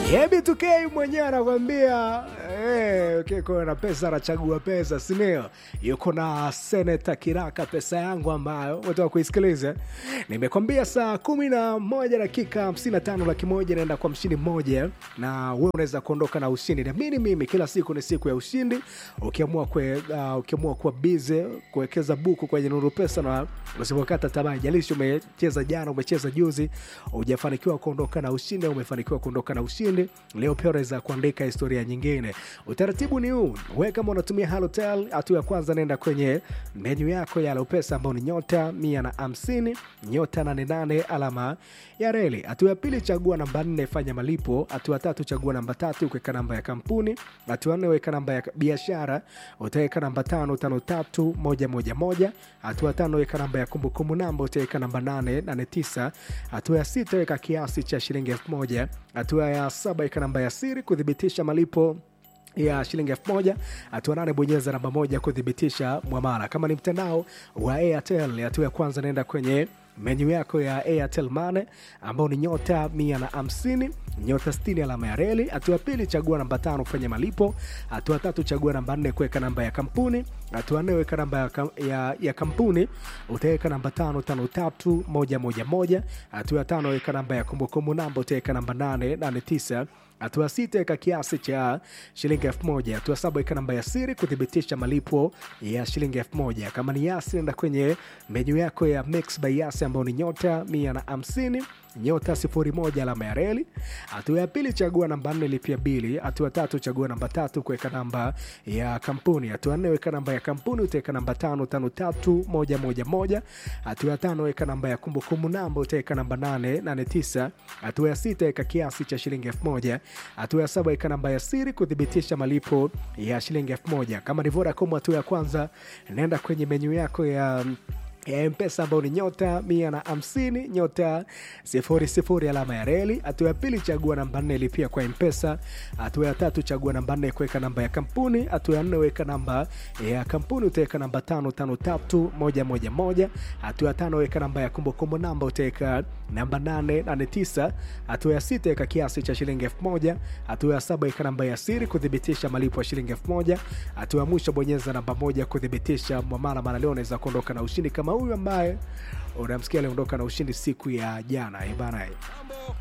Hebi tukei mwenyewe anakwambia eh, ukiko na pesa anachagua pesa, sindio? Yuko na seneta Kiraka, pesa yangu ambayo umetoka kuisikiliza. Nimekwambia saa kumi na moja dakika hamsini na tano laki moja inaenda kwa mshindi mmoja, na wewe unaweza kuondoka na ushindi. Naamini mimi kila siku ni siku ya ushindi. Ukiamua kwe, uh, ukiamua kuwa bize kuwekeza buku kwenye Nuru Pesa na usipokata tamaa, jalishi umecheza jana, umecheza juzi, hujafanikiwa kuondoka na ushindi, au umefanikiwa kuondoka na ushindi, leo pia unaweza kuandika historia nyingine. Utaratibu ni huu, wewe kama unatumia Halotel, hatua ya kwanza nenda kwenye menyu yako ya Alopesa ambao ni nyota mia na hamsini nyota nane nane alama ya reli. Hatua ya pili, chagua namba nne, fanya malipo. Hatua ya tatu, chagua namba tatu, kuweka namba ya kampuni. Hatua nne, weka namba ya biashara, utaweka namba tano tano tatu moja moja moja. Hatua tano, weka namba ya kumbukumbu namba, utaweka namba nane nane tisa. Hatua ya sita, weka kiasi cha shilingi elfu moja. Hatua ya saba, weka namba ya siri kuthibitisha malipo ya shilingi elfu moja. Hatua nane bonyeza namba moja kuthibitisha mwamala. Kama ni mtandao wa Airtel, hatua ya kwanza naenda kwenye menyu yako ya Airtel Money ambao ni nyota mia na hamsini nyota sitini alama ya reli. Hatua pili chagua namba tano kufanya malipo. Hatua tatu chagua namba nne kuweka namba ya kampuni. Hatua nne weka namba ya, kam, ya, ya kampuni utaweka namba tano tano tatu moja moja moja. Hatua ya tano weka namba ya kumbukumbu namba utaweka namba nane nane tisa hatua sita weka kiasi cha shilingi elfu moja. Hatua saba weka namba ya siri kuthibitisha malipo ya shilingi elfu moja. Kama ni Yasi, nenda kwenye menyu yako ya Mix by Yasi ambao ni nyota mia na hamsini nyota sifuri moja alama ya reli. Hatua ya pili chagua namba nne lipia bili. Hatua tatu chagua namba tatu kuweka namba ya kampuni. Hatua nne weka namba ya kampuni utaweka namba tano tano tatu moja moja moja. Hatua ya tano weka namba ya kumbukumbu namba utaweka namba nane nane tisa. Hatua ya sita weka kiasi cha shilingi elfu moja. Hatua ya saba weka namba ya siri kuthibitisha malipo ya shilingi elfu moja. Kama ni Vodacom, hatua ya kwanza naenda kwenye menyu yako ya ya mpesa ambao ni nyota mia na hamsini nyota sifuri sifuri alama ya reli. Hatua ya pili chagua namba nne lipia kwa mpesa. Hatua ya tatu chagua namba nne kuweka namba ya kampuni. Hatua ya nne weka namba ya kampuni utaweka namba tano tano tatu moja moja moja. Hatua ya tano weka namba ya kumbukumbu namba utaweka namba nane nane tisa. Hatua ya sita weka kiasi cha shilingi elfu moja. Hatua ya saba weka namba ya siri kuthibitisha malipo ya shilingi elfu moja. Hatua ya mwisho bonyeza namba moja kuthibitisha mwamala. Mara leo unaweza kuondoka na ushindi kama huyu ambaye unamsikia aliondoka na ushindi siku ya jana bana.